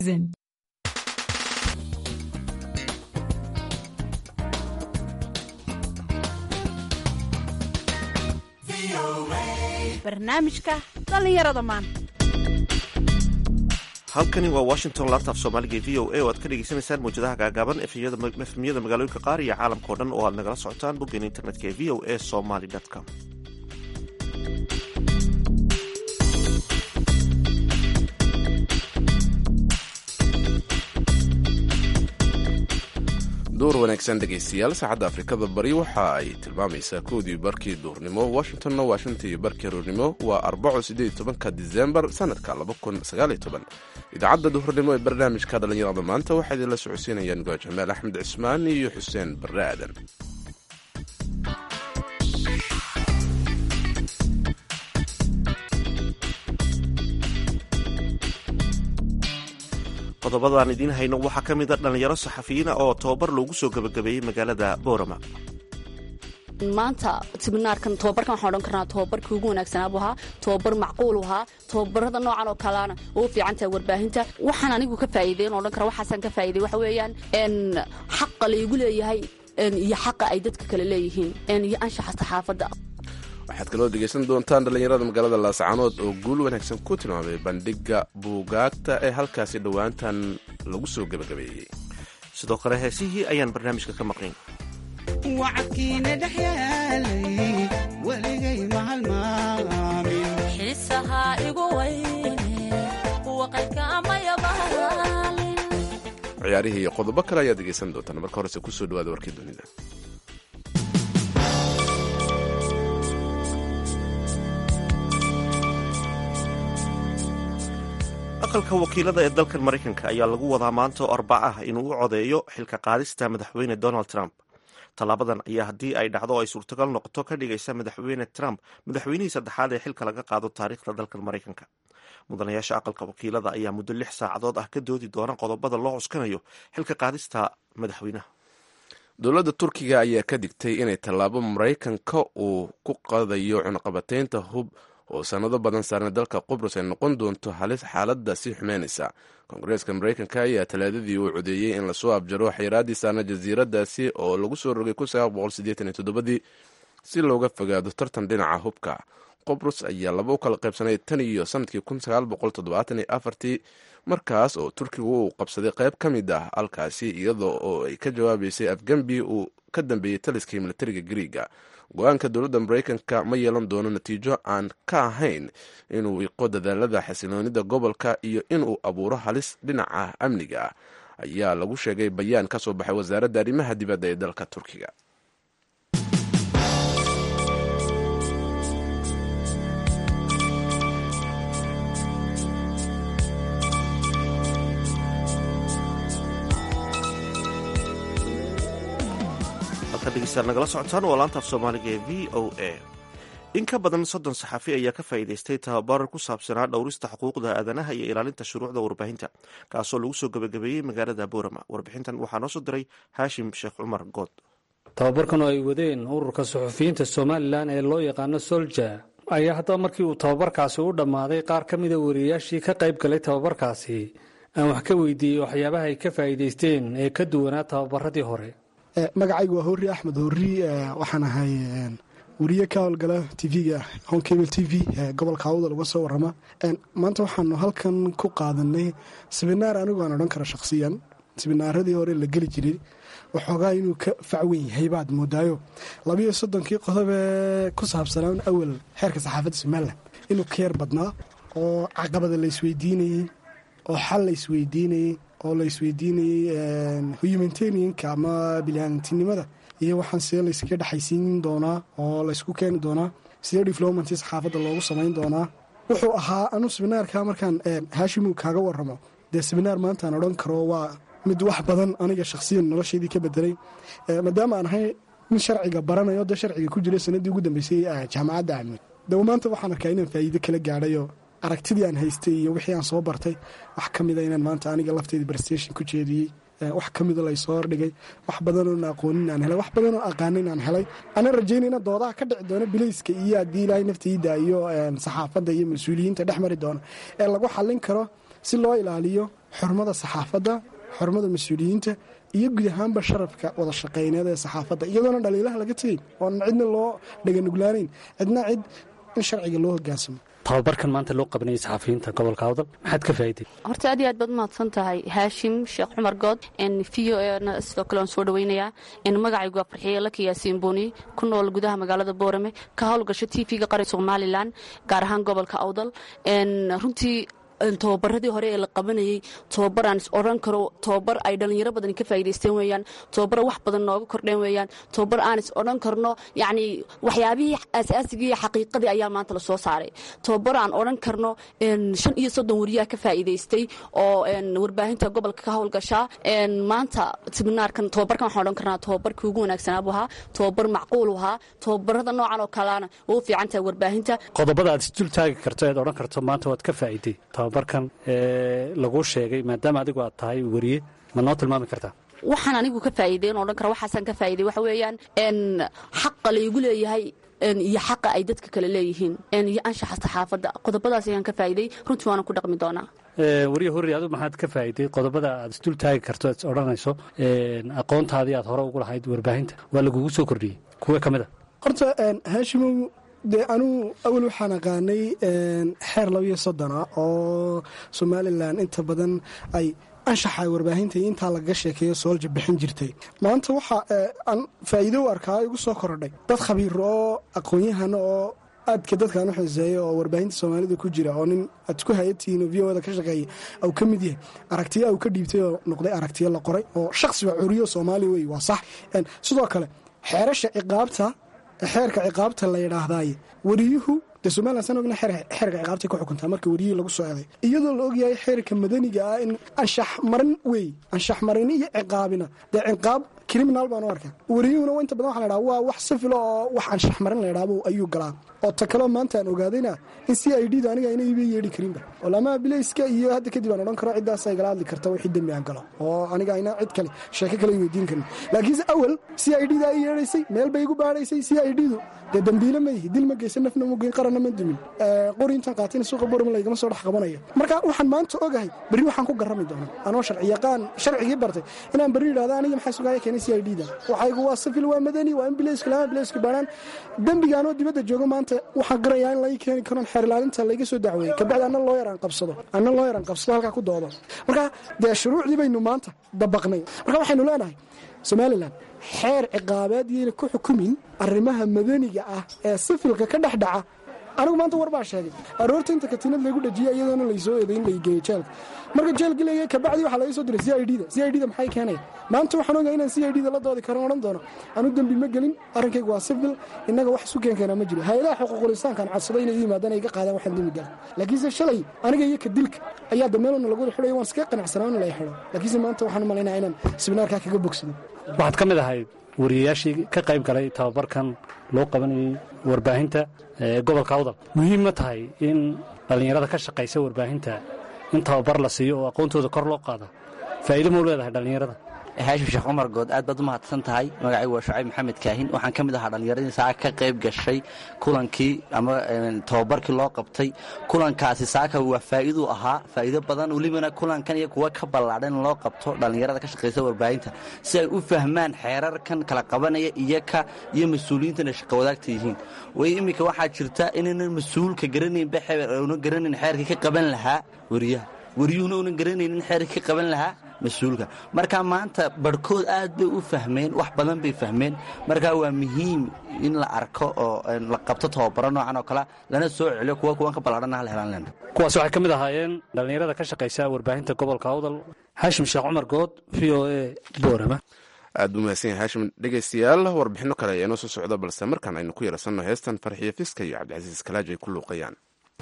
barnaamijka dhallinyarada maanta halkani waa washington laabtaaf soomaaliga v o a oo aad ka dhegeysaneysaan mawjadaha gaagaaban efemyada magaalooyinka qaar iyo caalamka o dhan oo aad nagala socotaan boggeena internetka ee v o a somaly com duur wanaagsan dhegaystayaal saacadda afrikada bari waxa ay tilmaamaysaa koodii barkii duurnimo washingtonna waa shantii barkii roornimo waa arbaco sideed tobanka disembar sanadka laba kun sagaaliyo toban idaacadda duhurnimo ee barnaamijka dhallinyarada maanta waxaa idinla socodsiinayaan goa jamaal axmed cismaan iyo xuseen barre aadan qodobadaan idiin hayno waxaa ka mid a dhallinyaro saxafiyiina oo tababar loogu soo gebagabeeyey magaalada boorama maanta siminaarkan tobabarkan waxaan odhan karnaa tobabarkii ugu wanaagsanaa buu ahaa tobabar macquul ahaa tobabarada noocan oo kaleana ugu fiican tahay warbaahinta waxaan anigu ka faa'iideyn odhan kara waxaasaan ka faa'iidey waxa weeyaan xaqa laygu leeyahay iyo xaqa ay dadka kale leeyihiin iyo anshaxa saxaafadda waxaad kaloo dhegaysan doontaan dhallinyarada magaalada laascaanood oo guul wanaagsan ku tilmaamay bandhiga buugaagta ee halkaasi dhowaantan lagu soo gebagabeeyey sidoo kale heesihii ayaan barnaamijka ka maqnayn wacadkiina dhex yaalay weligay mahalmaamin xiisahaa igu weyne waqadka amayabaalin ciyaarihii iyo qodobo kale ayaad dhegaysan doontaan marka horese kusoo dhawaada warkii dunida aqalka wakiilada ee dalkan maraykanka ayaa lagu wadaa maanta oo arbac ah inuu u codeeyo xilka qaadista madaxweyne donald trump tallaabadan ayaa haddii ay dhacdo oo ay suurtagal noqoto ka dhigaysa madaxweyne trump madaxweynihii saddexaad ee xilka laga qaado taariikhda dalkan maraykanka mudanayaasha aqalka wakiilada ayaa muddo lix saacadood ah ka doodi doona qodobada loo cuskanayo xilka qaadista madaxweynaha dowladda turkiga ayaa ka digtay inay tallaabo maraykanka uu ku qadayo cunaqabataynta hub oo sanado badan saarna dalka qubrus ay noqon doonto halis xaaladda sii xumeynaysa koongareeska maraykanka ayaa talaadadii uu codeeyey in lasoo abjaro xayiraadii saarna jasiiradaasi oo lagu soo rogay dii si looga fogaado tartan dhinaca hubka qubrus ayaa laba u kala qaybsanay tan iyo sanadkii tii markaas oo turkigu uu qabsaday qayb ka mid ah halkaasi iyadoo oo ay ka jawaabaysay afgembi uu ka dambeeyey taliskii militariga griiga go-aanka dowladda maraykanka ma yeelan doono natiijo aan ka ahayn inuu iqo dadaalada xasiloonida gobolka iyo inuu abuuro halis dhinaca amniga ah ayaa lagu sheegay bayaan ka soo baxay wasaaradda arrimaha dibadda ee dalka turkiga nagala socotaan waa laantaaf soomaaliga ee v o a in ka badan soddon saxafi ayaa ka faa'iidaystay tababar ku saabsanaa dhowrista xuquuqda aadanaha iyo ilaalinta shuruucda warbaahinta kaasoo lagu soo gebagabeeyey magaalada boorama warbixintan waxaa noo soo diray haashim sheekh cumar good tababarkan oo ay wadeen ururka suxufiyiinta somalilan ee loo yaqaano solja ayaa haddaba markii uu tababarkaasi u dhammaaday qaar ka mida wariyayaashii ka qayb galay tababarkaasi aan wax ka weydiiyey waxyaabaha ay ka faa'iidaysteen ee ka duwanaa tababaradii hore magacaygu waa hori axmed hori waxaan ahay wariye ka howlgala tv-ga honkable t v gobolka awdal uga soo warama maanta waxaanu halkan ku qaadanay siminaar anigu aan odhan karo shakhsiyan siminaaradii hore la geli jiray waxoogaa inuu ka facwen yahay baad moodaayo labayo soddonkii qodobee ku saabsanaa awal xeerka saxaafadda somalilan inuu ka yar badnaa oo caqabada la isweydiinayey oo xal la isweydiinayey oo la isweydiinayey humanitarianka ama biliaadantinimada iyo waxaan sidee layskaga dhexaysiin doonaa oo laysku keeni doonaa sidee diflomanti saxaafadda loogu samayn doonaa wuxuu ahaa anu siminaarka markaan haashimu kaaga waramo dee siminaar maantaan odhan karo waa mid wax badan aniga shakhsiyan noloshaydii ka bedelay maadaama aan ahay nin sharciga baranayo dee sharciga ku jira sanadii ugu dambeysay jaamacadda ahmed dawa maanta waxaan arkaa inaan faa'iido kala gaadhayo aragtidii aan haystay iyo wixii aan soo bartay wax ka mida inaan maanta aniga lafteeda barstation ku jeediyey wax ka mida laysoo hordhigay wax badanoon aqoonin aan helay wax badanoo aqaanin aan helay anaan rajaynayna doodaha ka dhici doona bilayska iyo haddii ilaahay naftayda iyo saxaafadda iyo mas-uuliyiinta dhex mari doona ee lagu xallin karo si loo ilaaliyo xurmada saxaafadda xurmada mas-uuliyiinta iyo guud ahaanba sharafka wada shaqayneed ee saxaafadda iyadoona dhaliilaha laga tegeyn oona cidna loo dhaganuglaanayn cidna cid in sharciga loo hogaansamo tababarkan maanta loo qabanayay saxafiyiinta gobolka awdal maxaad ka faa'iday horta aad iyo aad baad umahadsan tahay haashim sheekh cumar good v o na sidoo kale waan soo dhaweynayaa magacaygu waa farxiye laki yaasiin buuni ku nool gudaha magaalada boorame ka howlgasho t v-ga qaran somalilan gaar ahaan gobolka awdal runtii tobabaradii hore ee la qabanayey tobabar aan is odhan karo tobabar ay dhallinyaro badan ka faa'idaysteen weeyaan tobabar wax badan nooga kordheen weeyaan tobabar aan is odhan karno yacni waxyaabihii asaasigii iyo xaqiiqadii ayaa maanta lasoo saaray tobabar aan odhan karno shan iyo soddon wariyaha ka faa'iidaystay oo warbaahinta gobolka ka howlgashaa maanta siminaarkan tobabarkan waxaan odhan karnaa tobabarkii ugu wanaagsanaa buu ahaa tobabar macquul ahaa tobabarada noocan oo kaleana way u fiican tahay warbaahinta qodobada aad isdul taagi karto eed odhan karto maanta waad ka faa'iday tababarkan ee laguu sheegay maadaama adigu aad tahay weriye ma noo tilmaami kartaa waxaan anigu ka faa'iideyn odhan kara waxaasaan ka faa'iday waxa weeyaan xaqa laygu leeyahay iyo xaqa ay dadka kale leeyihiin iyo anshaxa saxaafadda qodobadaas ayaan ka faa'iday runtii waana ku dhaqmi doonaa weriye horri adu maxaad ka faa'iday qodobada aad isdul taagi karto aad is odhanayso aqoontaadii aad hore ugu lahayd warbaahinta waa lagugu soo kordhiyey kuwe ka mid a horta haashimow dee anuu awal waxaan aqaanay xeer labiyo soddona oo somalilan inta badan ay anshaxa warbaahinta iyo intaa lagaga sheekeeyo soolja bixin jirtay maanta waxa aan faa'iido u arkaa igu soo korodhay dad khabiiro oo aqoon-yahana oo aadka dadkaan u xiseeya oo warbaahinta soomaalida ku jira oo nin aad ku hayatihiin oo v oda ka shaqeeya au ka mid yahay aragtiyo au ka dhiibtay oo noqday aragtiyo la qoray oo shaksiba curiyo soomaaliya wey waa sax sidoo kale xeerasha ciqaabta xeerka ciqaabta la yidhaahdaaye weriyuhu dee somalilan san ogna xeerka ciqaabtay ku xukuntaa marka weriyihii lagu soo eeday iyadoo la ogyahay xeerka madaniga ah in anshax marin wey anshax marini iyo ciqaabina dee ciqaab criminal baan u arkaa weriyuhuna inta badan waxa la ydhaha waa wax sifilo oo wax anshax marin la ydhaabo ayuu galaa oo ta kaloo maanta aan ogaadayna in c i d da aniga ayna iiba yeedhi karinba olamaa bilayska iyo hadda kadib aan odhan karo ciddaas ay gala hadli karta wixii dembi aan galo oo aniga ayna cid kale sheeko kale weydiin karin laakiinse awal c i d da ay yeedhaysay meel bay igu baadhaysay c i d du dee dambiile ma yihi dil ma geysan nafna ma geyn qaranna ma dumin qori intaan qaatina suuqa borma laygama soo dhex qabanaya marka waxaan maanta ogahay berri waxaan ku garrami doonaa anoo sharci yaqaan sharcigii bartay inaan berri yidhahda aniga maxaa sugaaya keenay c i d da waxaygu waa sifil waa madani waa in bilayska lama bilayska baadhaan dembigaanoo dibadda joogo maanta waxaan qirayaa in laga keeni karon xeer ilaalinta layga soo dacweeyey kabacdi anna loo yaraan qabsado anna loo yaraan qabsado halkaa ku doodo marka dee shuruucdii baynu maanta dabaqnay marka waxaynu leenahay somalilan xeer ciqaabeed yayna ku xukumin arrimaha madaniga ah ee sifilka ka dhex dhaca anigu maanta war baa sheegay aroorta inta katiinad laygu dhajiya iyadoona laysoo eedayn laygeeyo jeelka marka jeelka leeyahay kabacdi waxaa laga soo diray c i d da c i d da maxay keenaya maanta waxaan ogahay inaan c i d da la doodi karan odhan doono anu dembi ma gelin arrinkaygu waa sifil innaga wax isu keen keenaa ma jiro hay-adaha xuquuqul insaankaan codsaday inay yimaadaan ay ga qaadaan waxaan dembi galan laakiinse shalay aniga iyo ka dilka ayaa dameelona lagu wada xidhayo waan iskaga qanacsanaa in lay xidho laakiinse maanta waxaan u malaynaya inaan siminaarkaa kaga bogsado waxaad ka mid ahayd wariyayaashii ka qayb galay tababarkan loo qabanayey warbaahinta ee gobolka awdal muhiim ma tahay in dhallinyarada ka shaqaysa warbaahinta in tababar la siiyo oo aqoontooda kor loo qaada faa'iido mau leedahay dhallinyarada haashim sheekh cumar good aad baad u mahadsan tahay magacaygu waa shucayb maxamed kaahin waxaan ka mid ahaa dhallinyaradii saaka ka qayb gashay kulankii ama tababarkii loo qabtay kulankaasi saaka waa faa'iiduu ahaa faa'iido badan welibana kulankan iyo kuwa ka ballaadhan in loo qabto dhallinyarada ka shaqaysa warbaahinta si ay u fahmaan xeerarkan kala qabanaya iyaka iyo mas-uuliyiintana shaqo wadaagta yihiin way iminka waxaa jirta inaynan mas-uulka garanaynba una garanayn xeerkii ka qaban lahaa weriyaha weriyuhuna unan garanaynin xeerkii ka qaban lahaa mas-uulka marka maanta barhkood aad bay u fahmeen wax badan bay fahmeen marka waa muhiim in la arko oo la qabto tababaro noocan oo kale lana soo celiyo kuwa kuwan ka ballaadhana hal helaan lena kuwaas waxay ka mid ahaayeen dhallinyarada ka shaqaysa warbaahinta gobolka awdal xaashim sheekh cumar good v o a boorama aad buu mahadsan yahay haashim dhegaystayaal warbixinno kale ayaa inoo soo socda balse markaan aynu ku yarsanno heestan farxiyo fiska iyo cabdicasiis kalaaji ay ku luuqayaan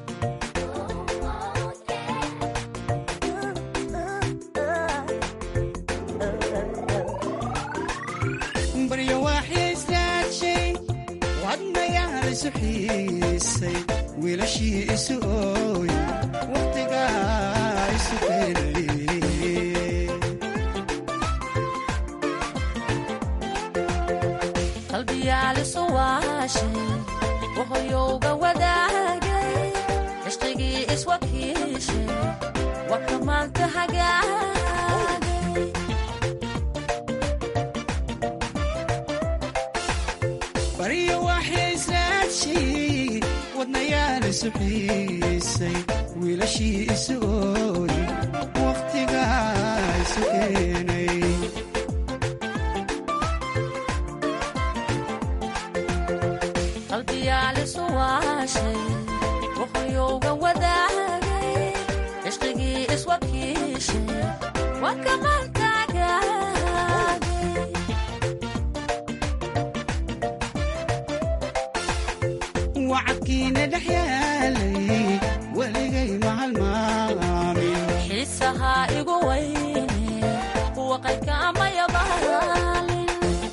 baryo waaxyaystaagshay wadnayaal isu xiisay wiilashii isu ooy wakhtigaa isu keenay qalbiyaalisu waashay wahoyowga wadaagay cishqigii iswakiishay waa kamaanta hagaagay baryo waxay israadshay wadnayaal isu xiisay wiilashii isu ooy wakhtigaa isu keenay qalbiyaalisu waashay wuxuyuuga wadaagay cishqigii iswakiishay waa kamantaagaagay wacadkiina dhex yaalay weligay mahalmaamin xiisahaa igu weyne kuwa qaydka amayabaalin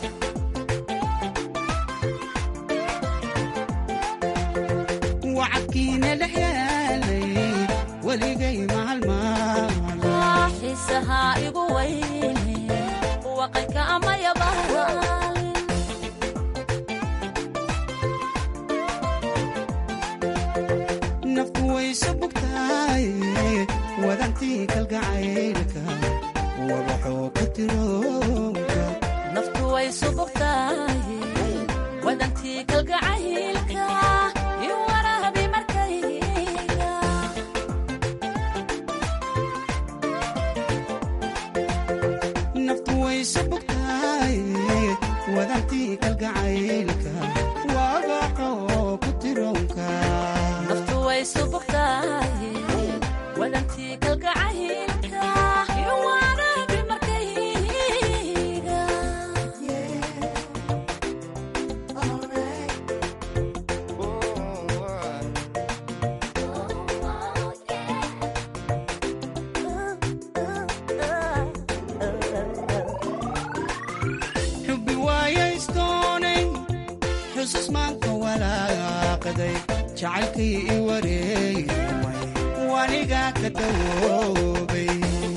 wacadkiina dhex yaalay weligay mahalmaamin xiisahaa igu weyne kuwa qaydka amayabaalin naftu waysu bugtaay wadantii kalgacaylka wabaxoo ka tiroonka naftu way subugtahay wadantii kalgacaylka iyo waraabi markayga naftu waysu bugtaay wadantii kalgacaylka wabaxoo ku tiroonka naftu way subugtahay wadantii kalgacaylka iyo waraabi markayga xubbi waayaysdoonay xusus maanka walaaqaday jacaylkii i wareegmay wanigaa ka dawoobay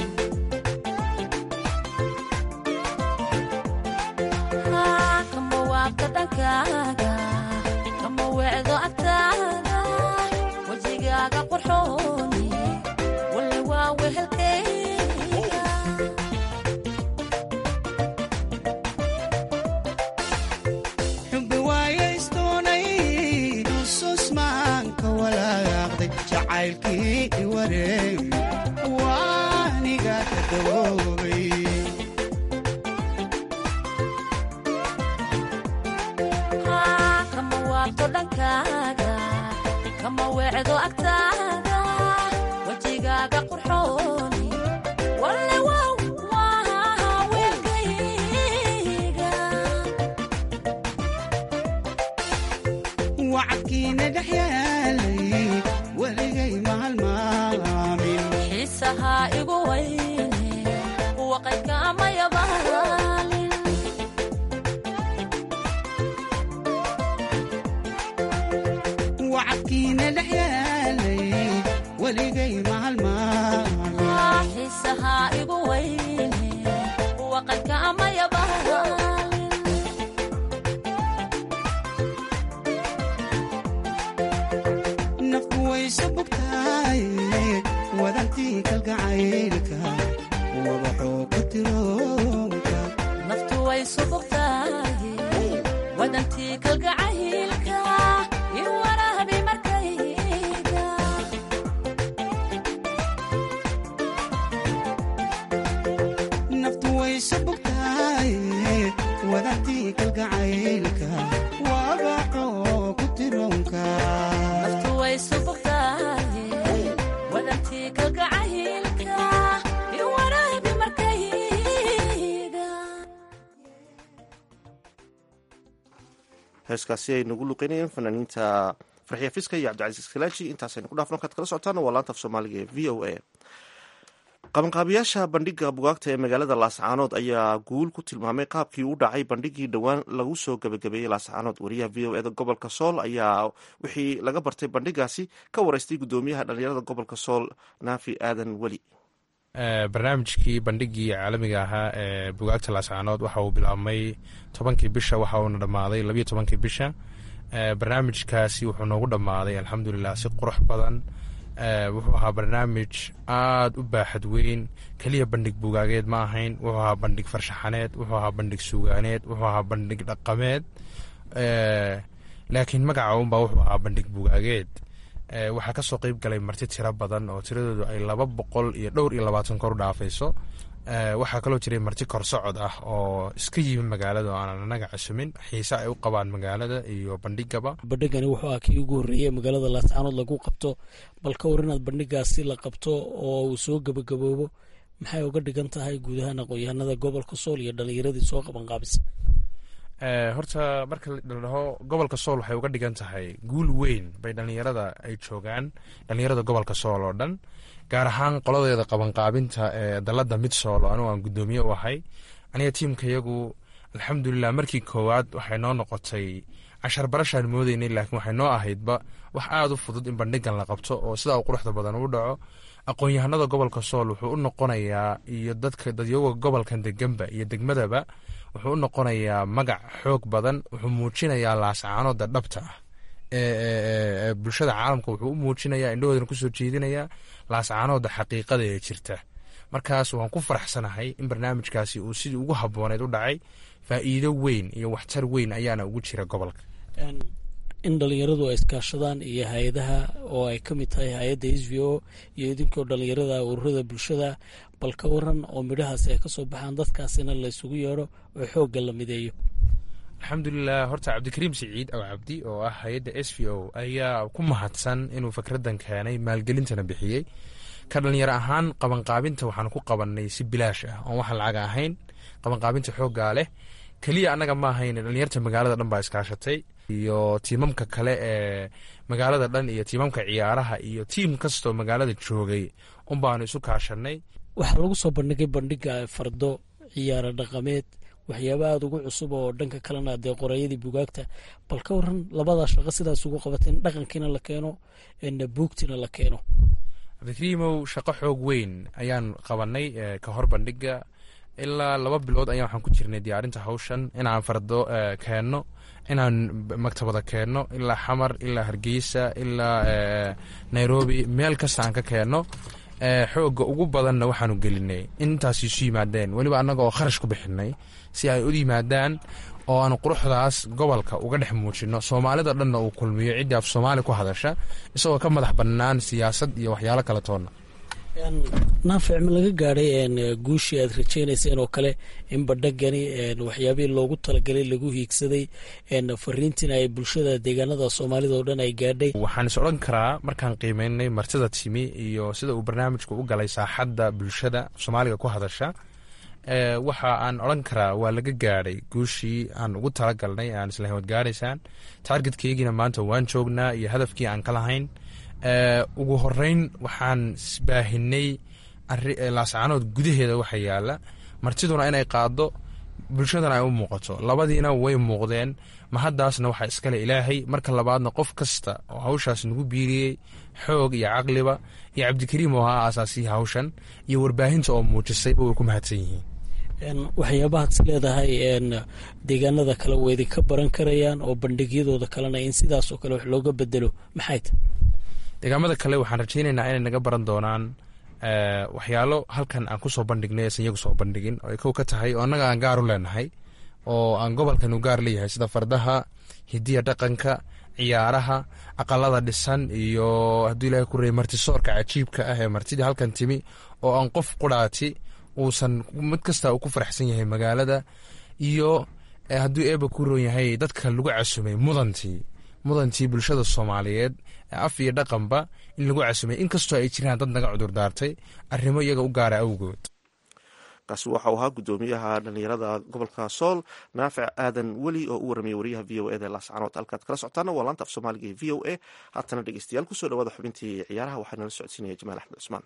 kama waabta dhankaaga kama weecdo agtaada wejigaaga qurxooni walle waa wehelkayga xubbi waayaysdoonay xusus maanka walaaqday jacaylkii i wareegmay wanigaa ka dawoobay kama waabto dhankaaga kama weecdo agtaada wejigaaga qurxooni walle wow waa weelkayga wacadkiina dhex yaalay weligay mahalmaamin xiisahaa igu weyne kuwa qaydka amayabaalin wacadkiina dhex yaalay weligay mahalmaamin xiisahaa igu weyne kuwa qaydka amayabaalin naftu waysu bugtaay wadantii kalgacaylka wabaxoo ka tiroonka naftu way subugtahay wadantii kalgacaylka iyo waraabi markayga naftu waysu bugtaay wadantii kalgacaylka wabaxoo ku tiroonka naftu way subugtahay wadantii kalgacaylka iyo waraabi markayga heeskaasi ay nagu luqeynayeen fanaaniinta farxiya fiska iyo cabdicasiis kalaaji intaasaynu ku dhaafno kaad kala socotaan waa laanta af soomaaliga ee v o a qabanqaabiyaasha bandhiga bugaagta ee magaalada laascaanood ayaa guul ku tilmaamay qaabkii u dhacay bandhigii dhowaan lagu soo gebagabeeyey laascaanood wariyaha v o eda gobolka sool ayaa wixii laga bartay bandhigaasi ka wareystay gudoomiyaha dhalinyarada gobolka sool naafi aadan weli barnaamijkii bandhigii caalamiga ahaa ee bugaagta laascaanood waxa uu bilaabmay tobankii bisha waxa uuna dhammaaday labiyo tobankii bisha barnaamijkaasi wuxuu noogu dhammaaday alxamdulilah si qurux badan wuxuu ahaa barnaamij aada u baaxad weyn keliya bandhig bugaageed ma ahayn wuxuu ahaa bandhig farshaxaneed wuxuu ahaa bandhig suugaaneed wuxuu ahaa bandhig dhaqameed laakiin magaca unbaa wuxuu ahaa bandhig bugaageed waxaa kasoo qeyb galay marti tiro badan oo tiradoodu ay laba boqol iyo dhowr iyo labaatan kor u dhaafayso waxaa kaloo jiray marti korsocod ah oo iska yimi magaalada oo aanan anaga casumin xiise ay u qabaan magaalada iyo bandhigaba bandhigani wuxuu ah kii ugu horreeyey magaalada laascaanood lagu qabto bal ka war inaad bandhigaasi la qabto oo uu soo gebagaboobo maxay uga dhigan tahay guud ahaan aqoon-yahanada gobolka sool iyo dhallinyaradii soo qabanqaabisa horta marka la dhaho gobolka sool waxay uga dhigan tahay guul weyn bay dhallinyarada ay joogaan dhallinyarada gobolka sool oo dhan gaar ahaan qoladeeda qabanqaabinta ee dalada mid sool oo anugu aan guddoomiye u ahay aniga tiimkayagu alxamdulilah markii koowaad waxay noo noqotay cashar barashaan moodeynay laakiin waxay noo ahaydba wax aada u fudud in bandhigan la qabto oo sidaa u quruxda badan u dhaco aqoon-yahanada gobolka sool wuxuu u noqonayaa iyo dadka dadyoga gobolkan deganba iyo degmadaba wuxuu u noqonayaa magac xoog badan wuxuu muujinayaa laascaanooda dhabta ah ee bulshada caalamka wuxuu u muujinayaa indhahoodana kusoo jeedinayaa laascaanooda xaqiiqada ee jirta markaas waan ku faraxsanahay in barnaamijkaasi uu sidii ugu habooneed u dhacay faa'iido weyn iyo waxtar weyn ayaana ugu jira gobolka in dhallinyaradu ay iskaashadaan iyo hay-adaha oo ay ka mid tahay hay-adda s v o iyo idinkoo dhallinyarada ururada bulshada bal ka waran oo midhahaasi ay kasoo baxaan dadkaasina la ysugu yeedho oo xoogga la mideeyo alxamdulilah horta cabdikariim siciid aw cabdi oo ah hay-adda s v o ayaa ku mahadsan inuu fikraddan keenay maalgelintana bixiyey ka dhallinyaro ahaan qabanqaabinta waxaan ku qabanay si bilaash ah oon waxaan lacaga ahayn qabanqaabinta xooggaa leh keliya annaga ma ahayn dhallinyarta magaalada dhan baa iskaashatay iyo tiimamka kale ee magaalada dhan iyo tiimamka ciyaaraha iyo tiim kastoo magaalada joogay un baanu isu kaashanay waxaa lagu soo bandhigay bandhiga fardo ciyaaro dhaqameed waxyaaba aada ugu cusub oo dhanka kalena dee qorayadii bugaagta bal ka waran labadaa shaqo sidaas ugu qabateen dhaqankiina la keeno buugtiina la keeno cabdikariimow shaqo xoog weyn ayaan qabanay ka hor bandhiga ilaa laba bilood ayaa waxaan ku jirnay diyaarinta hawshan inaan fardo keenno inaan maktabada keenno ilaa xamar ilaa hargeysa ilaa nairobi meel kasta aan ka keenno xoogga ugu badanna waxaanu gelinay intaas isu yimaadeen weliba annaga oo kharash ku bixinay si ay u yimaadaan oo aanu quruxdaas gobolka uga dhex muujino soomaalida dhanna uu kulmiyo ciddii af soomaali ku hadasha isagoo ka madax bannaan siyaasad iyo waxyaalo kale toonna naafic ma laga gaadhay guushii aad rajaynayseen oo kale in badhagani waxyaabihii loogu talagalay lagu hiigsaday fariintiina ay bulshada deegaanada soomaalida oo dhan ay gaadhay waxaan is odhan karaa markaan qiimeynay martida timi iyo sida uu barnaamijku u galay saaxadda bulshada soomaaliga ku hadasha waxa aan odhan karaa waa laga gaadhay guushii aan ugu talagalnay aan isla hawad gaadhaysaan taargetkeygiina maanta waan joognaa iyo hadafkii aan ka lahayn ugu horeyn waxaan baahinay laascaanood gudaheeda waxa yaala martiduna inay qaado bulshadana ay u muuqato labadiina way muuqdeen mahaddaasna waxaa iskale ilaahay marka labaadna qof kasta oo hawshaas nagu biiriyey xoog iyo caqliba iyo cabdikariim oo ahaa aasaasihii hawshan iyo warbaahinta oo muujisayba way ku mahadsan yihiin waxyaabahaad is leedahay deegaanada kale way idinka baran karayaan oo bandhigyadooda kalena in sidaas oo kale wax looga bedelo maxay ta deegaamada kale waxaan rajaynaynaa inay naga baran doonaan waxyaalo halkan aan kusoo bandhignay aysan iyagu soo bandhigin oo ay kow ka tahay oo annaga aan gaar u leenahay oo aan gobolkan u gaar leeyahay sida fardaha hidiya dhaqanka ciyaaraha aqalada dhisan iyo hadduu ilahay ku reeyay martisoorka cajiibka ah ee martidii halkan timi oo aan qof quraati uusan mid kasta uu ku faraxsan yahay magaalada iyo hadduu eeba ku roon yahay dadka lagu casumay mudantii mudantii bulshada soomaaliyeed af iyo dhaqanba in lagu casumay inkastoo ay jiraan dad naga cudur daartay arrimo iyaga u gaara awgood kaasi waxau ahaa guddoomiyaha dhalinyarada gobolka sool naafic aadan weli oo u warramiyay wariyaha v o eda laascanood halkaad kala socotaana waa laanta af soomaaliga ee v o a haatana dhegeystayaal kusoo dhawaada xubintii ciyaaraha waxaa nala socodsiinaya jamaal axmed cusmaan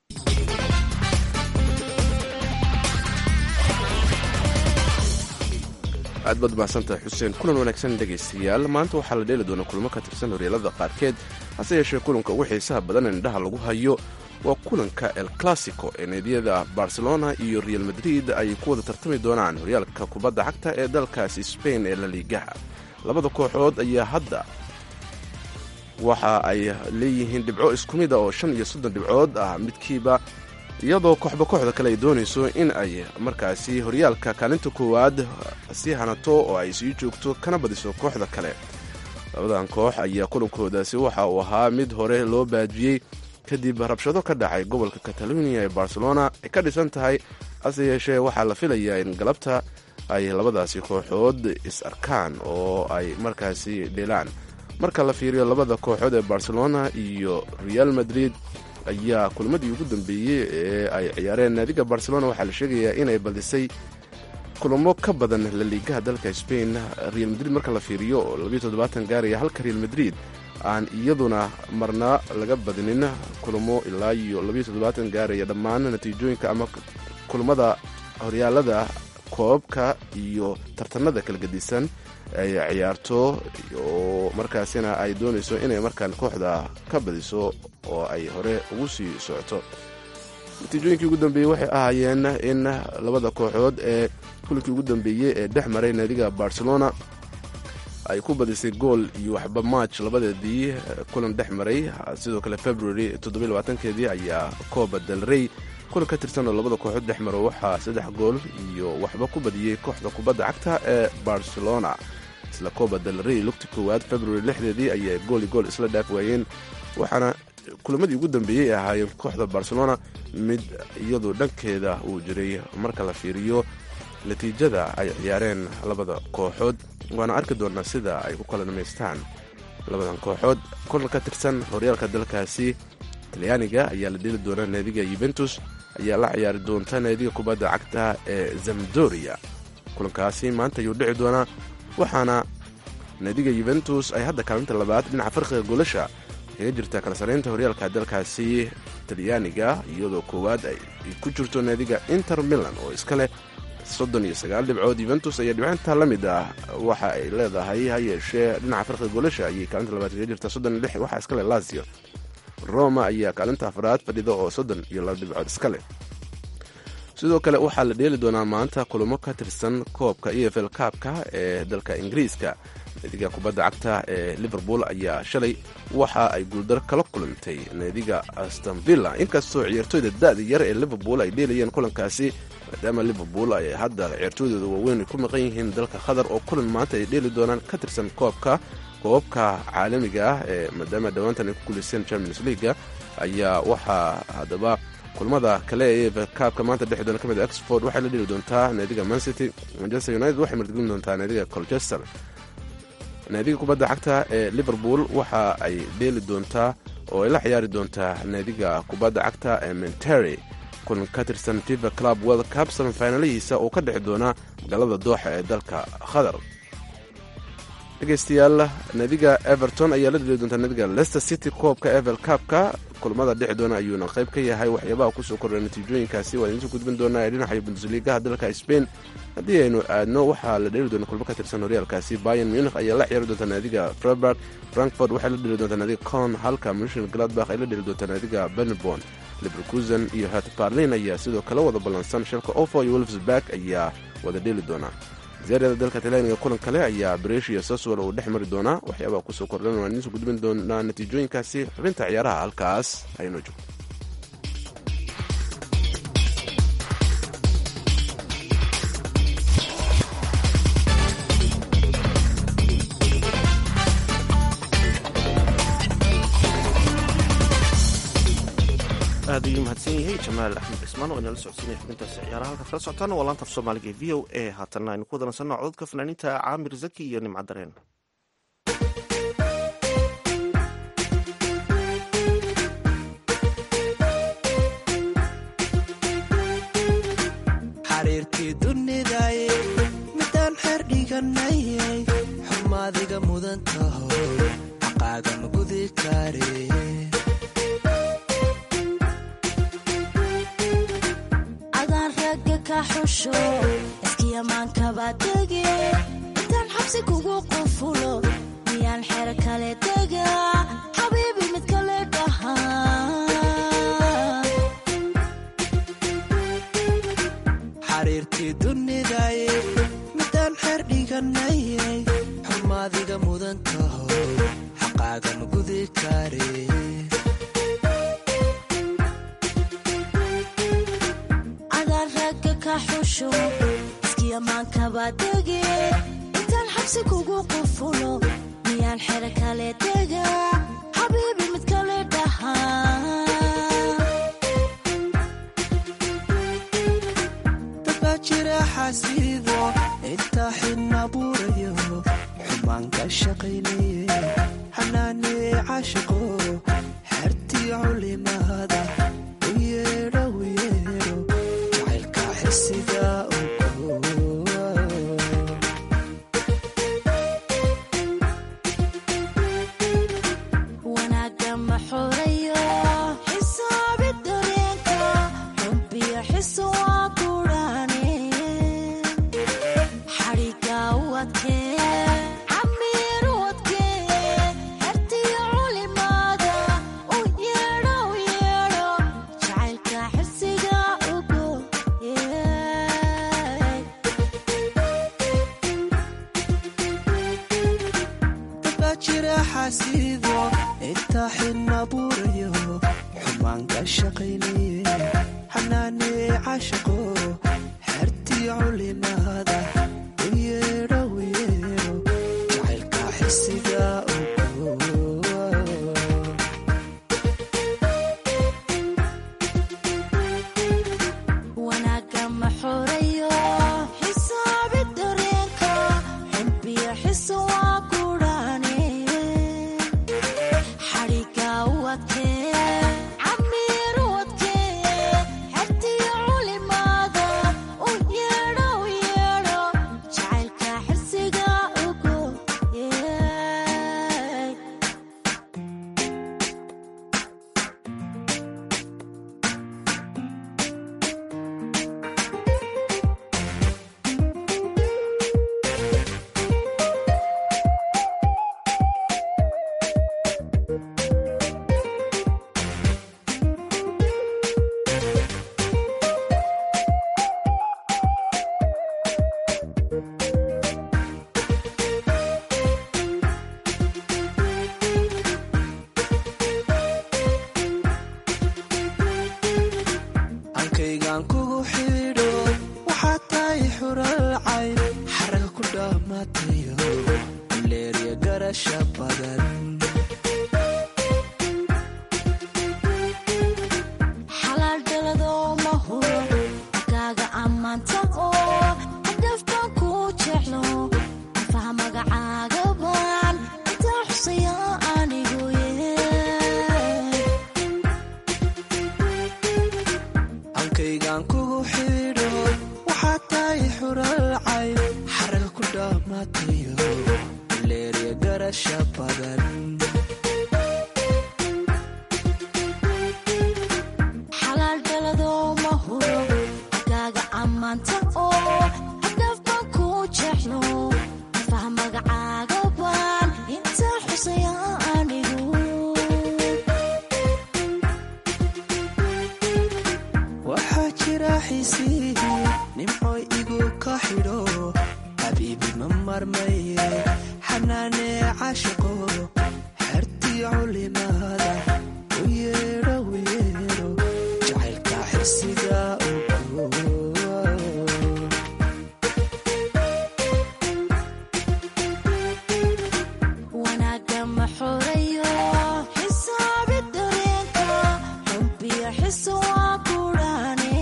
aad baad mahadsantahay xuseen kulan wanaagsan dhegaystayaal maanta waxaa la dheeli doonaa kulamo ka tirsan horyaalada qaarkeed hase yeeshee kulanka ugu xiisaha badan ee indhaha lagu hayo waa kulanka el classico ee neediyada barcelona iyo real madrid ay ku wada tartami doonaan horyaalka kubadda cagta ee dalkaasi sbain ee la liigaha labada kooxood ayaa hadda waxa ay leeyihiin dhibco isku mid a oo shan iyo soddon dhibcood ah midkiiba iyadoo kooxba kooxda kale ay doonayso in ay markaasi horyaalka kaalinta koowaad sii hanato oo ay sii joogto kana badiso kooxda kale labadan koox ayaa kulankoodaasi waxa uu ahaa mid hore loo baajiyey kadib rabshado ka dhacay gobolka catalonia ee barcelona ay ka dhisan tahay hase yeeshee waxaa la filayaa in galabta ay labadaasi kooxood is arkaan oo ay markaasi dheelaan marka la fiiriyo labada kooxood ee barcelona iyo real madrid ayaa kulmadii ugu dambeeyey ee ay ciyaareen naadiga barcelona waxaa la sheegayaa inay badisay kulamo ka badan laliigaha dalka spain real madrid marka la fiiriyo oo labiyo toddobaatan gaaraya halka real madrid aan iyaduna marna laga badinin kulamo ilaa iyo labiyo toddobaatan gaaraya dhammaan natiijooyinka ama kulamada horyaalada koobabka iyo tartanada kala gedisan ay ciyaarto oo markaasina ay doonayso inay markaan kooxda ka badiso oo ay hore ugu sii socoto natiijooyinkii ugu dambeeyey waxay ahaayeen in labada kooxood ee kulinkii ugu dambeeyey ee dhex maray naadiga barcelona ay ku badisay gool iyo waxba march labadeedii kulan dhex maray sidoo kale february toddobylabaatankeedii ayaa kooba del rey kulan ka tirsan oo labada kooxood dhex maro waxaa saddex gool iyo waxba ku badiyey kooxda kubadda cagta ee barcelona isla kooba del rey lugti koowaad february lixdeedii ayay gool iyo gool isla dhaaf waayeen waxaana kulamadii ugu dambeeyey ay ahaayeen kooxda barcelona mid iyadu dhankeeda uu jiray marka la fiiriyo natiijada ay ciyaareen labada kooxood waana arki doonaa sida ay ku kala dhamaystaan labadan kooxood kulan ka tirsan horyaalka dalkaasi talyaaniga ayaa la dheli doonaa naadiga yuventus ayaa la ciyaari doonta naadiga kubadda cagta ee zamdoria kulankaasi maanta ayuu dhici doonaa waxaana naadiga yuventus ay hadda kaalinta labaad dhinaca farqiga goolasha kaga jirta kala saraynta horyaalka dalkaasi talyaaniga iyadoo koowaad ay ku jirto naadiga inter milan oo iska leh soddon iyo sagaal dhibcood yuventus ayaa dhibcinta la mid ah waxa ay leedahay ha yeeshee dhinaca farqiga goolasha ayay kaalinta labaad kaga jirta soddon iyo lix waxaa iska leh lazio roma ayaa kaalinta afraad fadhida oo soddon iyo laba dhibcood iska leh sidoo kale waxaa la dheeli doonaa maanta kulamo ka tirsan koobka e f l kaabka ee dalka ingiriiska naadiga kubadda cagta ee liverpool ayaa shalay waxa ay guuldar kala kulantay naadiga astonvilla inkastoo ciyaartooyda da-da yar ee liverpool ay dheelayeen kulankaasi maadaama liverpool ay hadda ciyaartooydooda waaweyn ay ku maqan yihiin dalka qatar oo kulan maanta ay dheeli doonaan ka tirsan koobka koobabka caalamiga ah ee maadaama dhowaantan ay ku guulaysteen champions leaga ayaa waxaa haddaba kulmada kale ee kaabka maanta dhexi doona ka mid oxford waxay la dheli doontaa naadiga mancity manchester united waxay martigelin doontaa naadiga colchester naadiga kubadda cagta ee liverpool waxa ay dheeli doontaa oo ay la ciyaari doontaa naadiga kubadda cagta ee mentery kulan ka tirsan fifa club world cup samifinalihiisa oo ka dhexi doona magaalada dooxa ee dalka qatar dhegeystayaal naadiga everton ayaa la dheli doontaa naadiga leicester city koobka evel cupka kulamada dhexi doona ayuuna qayb ka yahay waxyaabaha kusoo kordha natiijooyinkaasi waa idinsoo gudbin doonaa ee dhinaca bundesligaha dalka spain haddii aynu aadno waxaa la dheli doona kulmo ka tirsan horyaalkaasi bayan munich ayaa la ciyaari doontaa naadiga freiburg frankfort waxay la dheli doontaa naadiga con halka munshin gladbach ay la dheli doontaa naadiga benebon leverkusen iyo hat barlin ayaa sidoo kale wada ballansan shalka ofo iyo wolfsburg ayaa wada dheli doonaa ziyaarada dalka talyaaniga kulan kale ayaa breshiya saswal uu dhex mari doonaa waxyaabaha kusoo kordhan waan idinsoo gudbin doonaa natiijooyinkaasi xubinta ciyaaraha halkaas aynoo joogto aad ayuu mahadsan yahay jamaal axmed cismaan oo inala socodsiinaya xubintaasi ciyaaraha halkaad kala socotaan waa laanta af soomaaliga ee v o a haatanna aynu ku wadanaysanno cododka fanaaniinta caamir zaki iyo nimca dareen xariirkii dunidaye midaan xeer dhiganayay xumaadiga mudan taho xaqaaga ma gudi kare adaan ragga ka xusho iskiyamaankaba dege intaan xabsi kugu qufulo miyaan xer kale dega xabiibi mid kale dhaha xariirkii dunidaye midaan xeer dhiganayay xumaadiga mudan taho xaqaaga ma gudi kare adaan ragga ka xusho iskiyamaankaba dege intaan xabsi kugu qufulo miyaan xero kale dega xabiibi mid kale dhahaa dadbaa jira xasiido intaa xidna buurayo xumaan ka shaqaynaye xanaanee caashiqo xertii culimada u yeedho u yeedho jacaylka xisiga ogo wanaagga ma xorayo xisaabi dareenka xubbiyo xiso waa kudhaane xadhiga u adkee camiir u adkee xertiyo culimada u yeedho u yeedho jacaylka xirsiga ugo dadbaa jira xasiido intaa xidna buurayo xumaan ka shaqaynaye xanaanee caashiqo xertii culimada u yeedho u yeedho jacaylka xisiga ogo wanaagga ma xorayo xisaabi dareenka xubbiyo xiso waa kudhaane xadhiga u adkee camiir u adkee xertiyo culimada u yeedho u yeedho jacaylka xirsiga ugo ankaygaan kugu xidho waxaad tahay xural cayn xaraga ku dhammaatayo leeriya garasha badan xalaal dhaladoo ma huro akaaga ammaanta oo hadafbaan kuu jeclo afaha magacaaga baan intaa xusaya anigu ankaygaan kugu xidho waxaad tahay xural cayn xaraga ku dhammaatayo leeriya garasha badan xalaal dhaladoo ma huro akaaga ammaanta oo hadafbaan kuu jeclo afaha magacaaga baan intaa xusaya anigu waxaa jira xiisihi nimcoy igu ka xidho xabiibi ma marmaye xanaanee caashiqo xertii culimada u yeedho u yeedho jacaylka xisiga ogo wanaagga ma xorayo xisaabi dareenka xubbiyo xiso waa kudhaane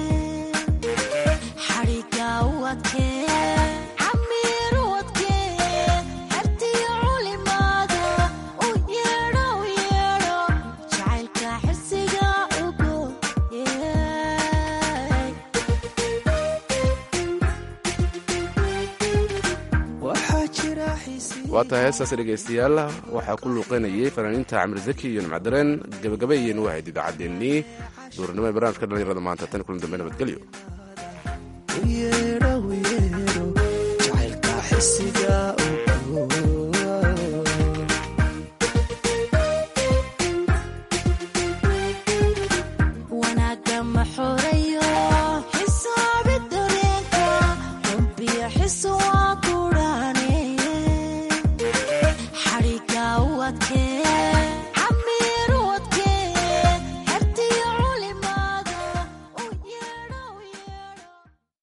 xadhiga u adkee camiir u adkee xertiyo culimada u yeedho u yeedho jacaylka xirsiga ugo waxaa jira xiisihi waa tahay heestaas dhegaystayaal waxaa ku luuqanayay fanaaniinta camir zaki iyo nimcadareen gebagaba iyaynu wahayd idaacaddeenii duurnimo ee barnaamijka dhallinyarada maanta tan kulan dambe nabadgelyo u yeedho u yeedho jacaylka xisiga